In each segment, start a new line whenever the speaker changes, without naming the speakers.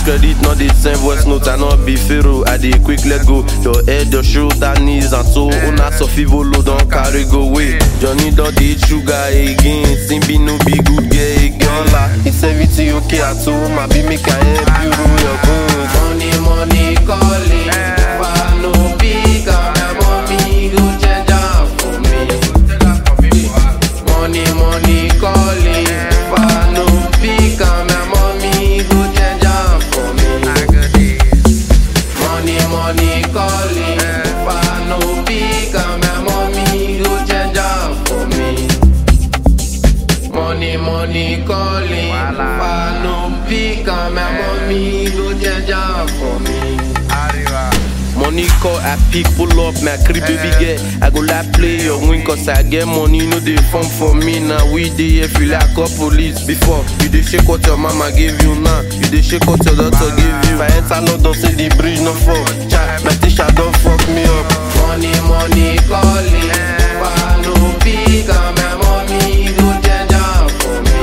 credit, not the same voice note. I not be pharaoh, I dey quick let go. Your head, your shoulder, knees and toe. Una sofivolo don't carry go away. Johnny don't eat sugar again. Simbi no be good girl again. La, it's everything okay at home. I be make I help you rule your bones.
Money, money calling. Fa no big my mommy go change am for me. Money, money calling. Fa no big my mommy go change am for me. Money, money calling. Fa no big my mommy go change am for me. Money, money calling. Fa no big my mommy go change am for me.
Money call, I pick, pull up, my crib baby girl. I go like play your win, cause I get money, no they fun for me. Now we dey here feel like a police. Before, you dey shake what your mama gave you now. You dey shake what your daughter gave you. If I enter London, say the bridge no fall. Child, my teacher don't fuck me up.
Money, money calling. Fa no big my mommy go change am for me.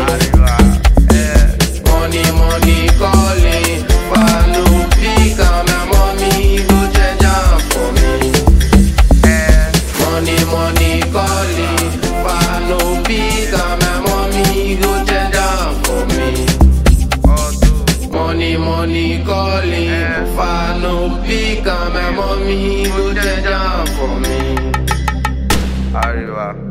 Money, money calling. Fa no big my mommy go change am for me. Money, money calling. Fa no big my mommy go change am for me. Money, money calling. Fa no big my mommy go change am for me.
Arriba.